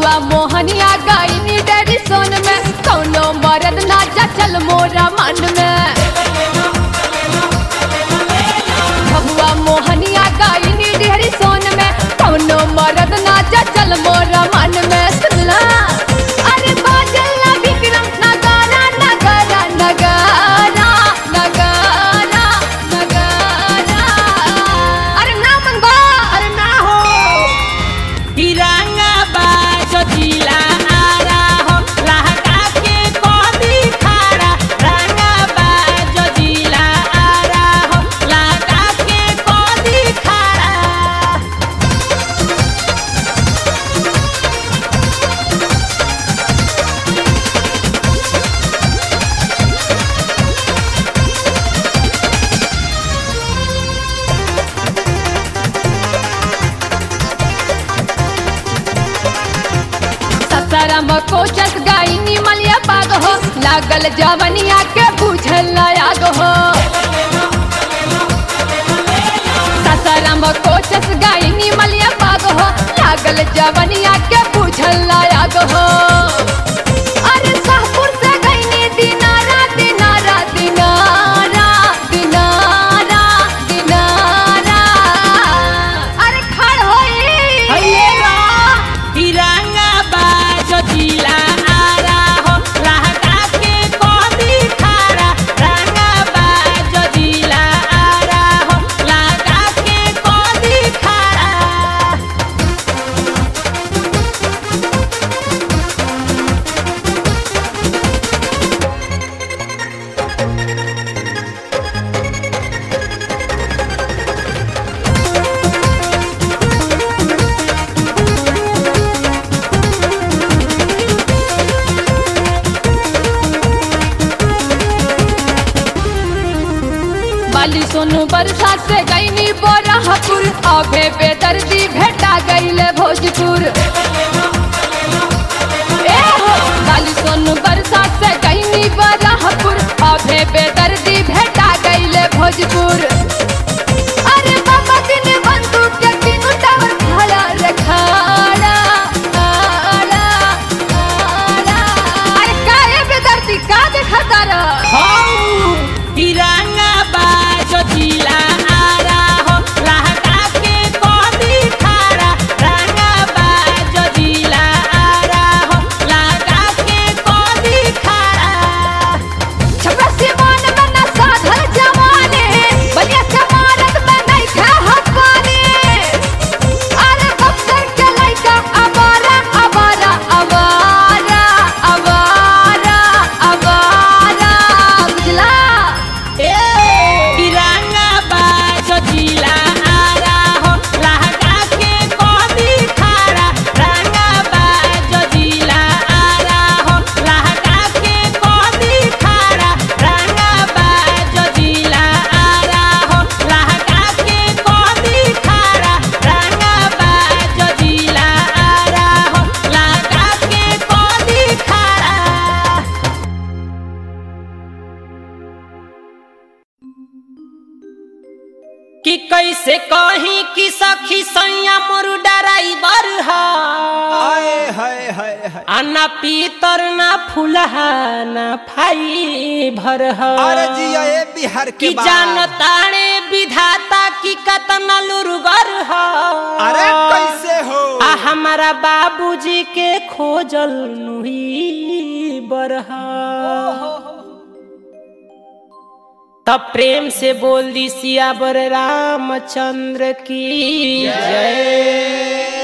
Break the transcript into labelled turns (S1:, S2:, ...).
S1: भगवा मोहनिया गाइनी डेरी सोन में कौनो मरद ना चल मोरा मन में भगवा मोहनिया गाइनी डेरी सोन में कौनो मरद ना चल मोरा मन में सुनला अरे बाजल ना विक्रम नगारा नगारा नगारा नगारा नगारा अरे ना मनवा अरे ना हो
S2: तिरंगा बाजो जिला आरा हो लहका के कोदी खाड़ा रंगा बाजो जिला आरा हो लहका के कोदी खाड़ा
S1: ससरम कोचस गाइनी मलिया पाग हो लागल जवनिया के बुझल आग हो ससरम कोचस गाइनी मलिया पाग हो लागल जवनिया के बुझल आग हो अरे शाहपुर से गइनी दिनारा दिनारा दिनारा दिनारा दिनारा अरे खड़ होई
S2: तिरंगा बाजो जिला आरा हो लहका के कोदी खाड़ा रंगा बाजो जिला आरा हो लहका के कोदी खाड़ा
S1: बाली सोनू बरसा से गईनी बोराहपुर अभे बेदर्दी भेटा गईले भोजपुर ए हो बाली सोनू बरसा से गईनी बोराहपुर अभे बेदर्दी भेटा गईले भोजपुर अरे बाबा दिन बंदूक के तीनों टावर खड़ा रे खड़ा खड़ा खड़ा अरे काहे बेदर्दी का देखता रह
S2: तिरंगा बाजो जिला आरा हो लहका के कोदी खाड़ा रंगा बाजो जिला आरा हो लहका के कोदी खाड़ा
S1: छपरा सिवान में न साधल जवाने बलिया चमारत में नहीं था हकवाने अरे बक्सर के लइका अवारा अवारा अवारा अवारा अवारा बुझला
S2: तिरंगा बाजो जिला आरा हो लहका के कोदी खाड़ा रंगा बाजो जिला आरा हो लहका के कोदी खाड़ा रंगा बाजो जिला आरा हो लहका के कोदी खाड़ा रंगा बाजो जिला आरा हो लहका के कोदी खाड़ा कि कैसे कहीं कि सखी सैया मोर ड्राइवर है
S3: हाय हाय हाय हाय
S2: आ ना पीतर ना फुलहा ना फाई भर है
S3: अरे जिया ये बिहार के
S2: कि
S3: बा
S2: जानताणे विधाता की कतना लुरगर है
S3: अरे कैसे हो
S2: आ हमारा बाबूजी के खोजल नुही बरहा तब प्रेम से बोल दी सियावर रामचंद्र की जय